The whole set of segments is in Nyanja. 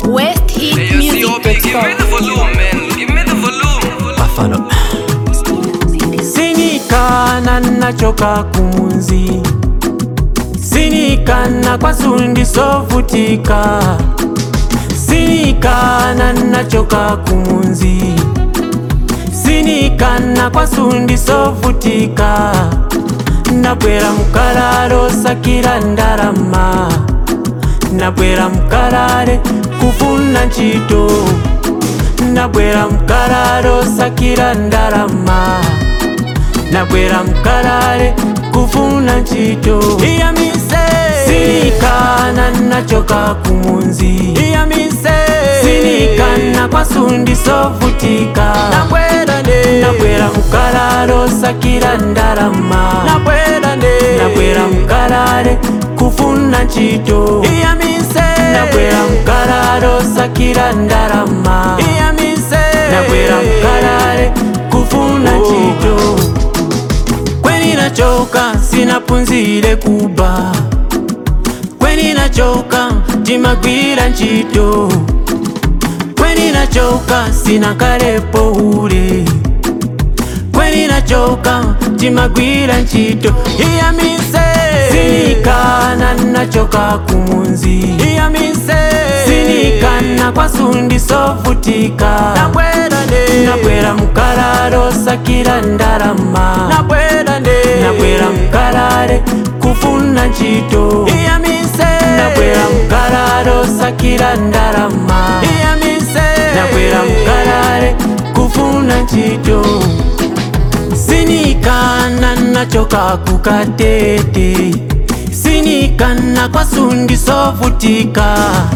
sinikana nachoka kumunzi sinikana kwasundisovutika sinikana nachoka kumunzi sinikana kwasundisovutika nabwera mukalalo sakira ndalama nabwera mukalale kufuna ntchito nabwera mukalalo sakira ndalama nabwera mukalale kufuna ntchito iyamise sinikana nachoka kumunzi iyamise sinikana kwasundisovutika nabwera ne nabwera mukalalo sakira ndalama nabwera ne nabwera mukalale kufuna ntchito iyamise nabwera mukalalo sakira ndalama iyamise nabwera mukalale kufuna ntchito kweni nachoka sinapunzire kuba kweni nachoka timagwira ntchito kweni nachoka sinakalepo ule kweni nachoka timagwira ntchito iyamise sinikana nachoka kumunzi iyamise sinikana kwasundisovutika nabwera ne nabwera mukalalo sakira ndalama nabwera ne nabwera mukalale kufuna ntchito iyamise nabwera mukalalo sakira ndalama iyamise nabwera mukalale kufuna ntchito sinikana nachoka kukatete sinikana kwasundisovutika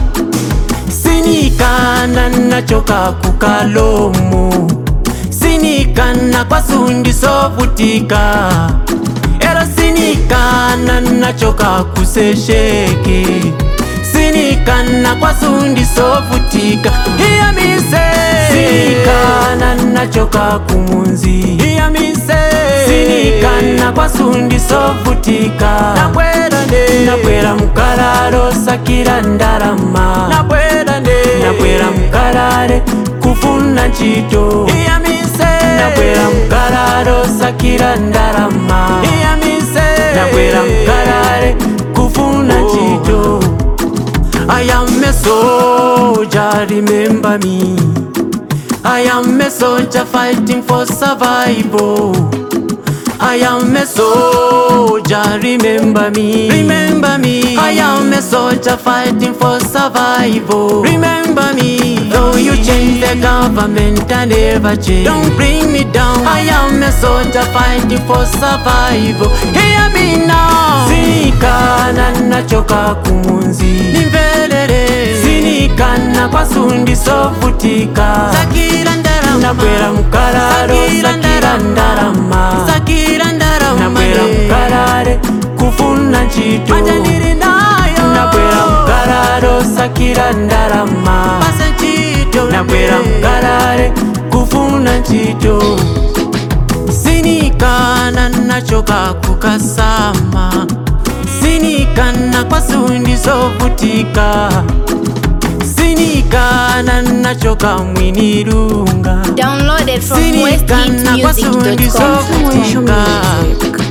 sinikana nachoka kukalomo sinikana kwasundisovutika era sinikana nachoka kusesheke sinikana kwasundisovutika iyamise sinikana nachoka kumunzi iyamise sinikana kwasundisovutika nabwera ne nabwera mukalalo sakira ndalama nabwera ne nabwera mukalale kufuna ntchito iyamise nabwera mukalalo sakira ndalama iyamise nabwera mukalale kufuna ntchito I am a soldier, remember me. I am a soldier fighting for survival. I am a soldier, remember me. Remember me. I am a soldier fighting for survival. Remember me. Though you change the government, I never change. Don't bring me down. I am a soldier fighting for survival. Hear me now. Sinikana nachoka kumunzi. Nimvelele. Sinikana kwasundisovutika. Sakira ndarama. Nabwera mukalalo sakira ndarama. Sakira ndarama. Nabwera mukalale kufuna ntchito. Manja ndiri nayo. Nabwera mukalalo sakira ndalama. Pasa ntchito. Nabwera mukalale kufuna ntchito. sinikana nachoka kukasama sinikana kwasundisovutika sinikana nachoka mwinirunga Downloaded from sinikana westheatmusic.com. kwasundisovutika